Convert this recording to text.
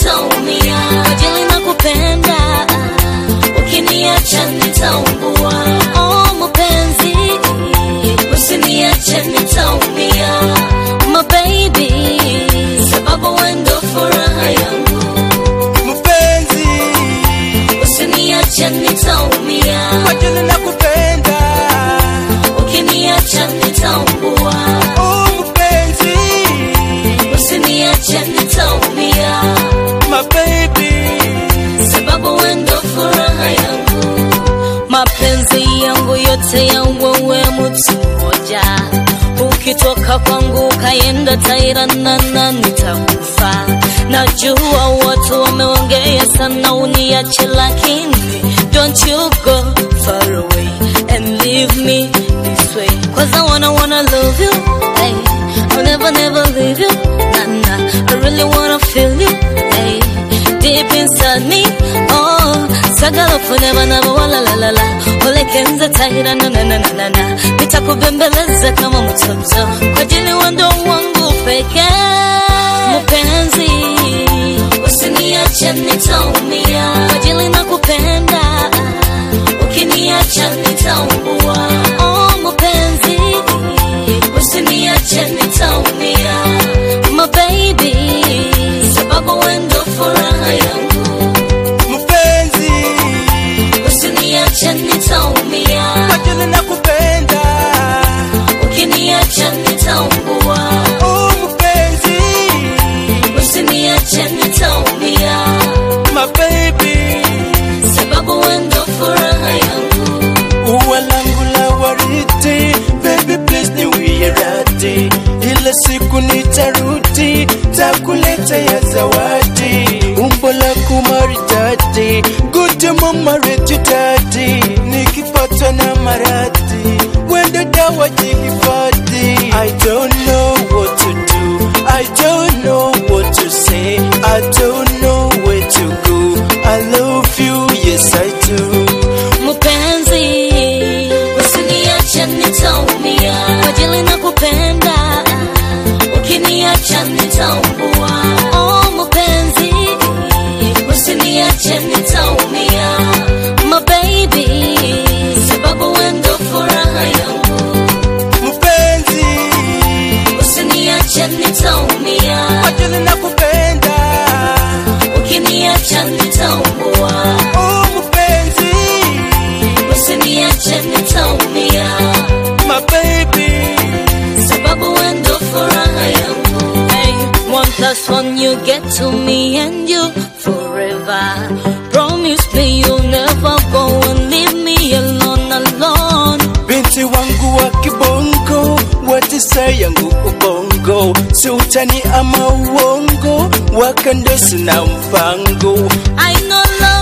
nitaumia, kwa ajili nakupenda, ukiniacha nitaungua. Oh mpenzi, usiniache nitaumia, my baby, sababu wewe ndo furaha yangu, Mpenzi, usiniache nitaumia, kwa ajili nakupenda. ukiniacha nitaungua. Oh mpenzi, Usiniache nitaumia, my baby. sababu wewe ndo furaha yangu. Mapenzi yangu yote ya wewe mtu mmoja, ukitoka kwangu ukaenda Tairanana nitakufa. Najua watu wameongea sana uniache, lakini don't you go far away and leave me this way, cause I wanna wanna love you. Hey, I'll never never leave you. Nah nah, I really wanna feel you. Hey, deep inside me. Oh, sagala forever never wala la la la. Ole kenza tahira na na na na na na. Nitakubembeleza kama mtoto kwa ajili wando wangu pekee. Mpenzi, usiniache nitaumia, kwa ajili nakupenda. Ukiniacha nitaungua. Oh mpenzi, usiniache nitaumia, my baby, sababu wewe ndo furaha yangu. Mpenzi, Usiniache nitaumia, kwa ajili nakupenda. ukiniacha nitaungua. Oh mpenzi, Usiniache nitaumia, my baby. sababu wewe ndo furaha yangu. Ua langu la waridi, baby please niwie radhi. Ile siku nitarudi, takuleta ya zawadi. Umbo lako maridadi, good mama retu dadi. Nikipatwa na maradhi, wende dawa jihifadhi. I don't know what to do, I don't know what to say, I don't know where to go. I love you, yes I do. Mpenzi, usiniache nitaumia, kwa ajili nakupenda. Ukiniacha nitaungua. Oh mpenzi, usiniache nitaumia, my baby, sababu wewe ndo furaha yangu. Mpenzi, Usiniache nitaumia, kwa ajili nakupenda. ukiniacha nitaungua. Oh mpenzi, Usiniache nitaumia, my baby. sababu wewe ndo furaha yangu. Hey, one plus one you get to me and you forever. Promise me you'll never go and leave me alone, alone. Binti wangu wa kibongo, watisa yangu ubongo, si utani ama uongo, wakandosi na mpango. I know love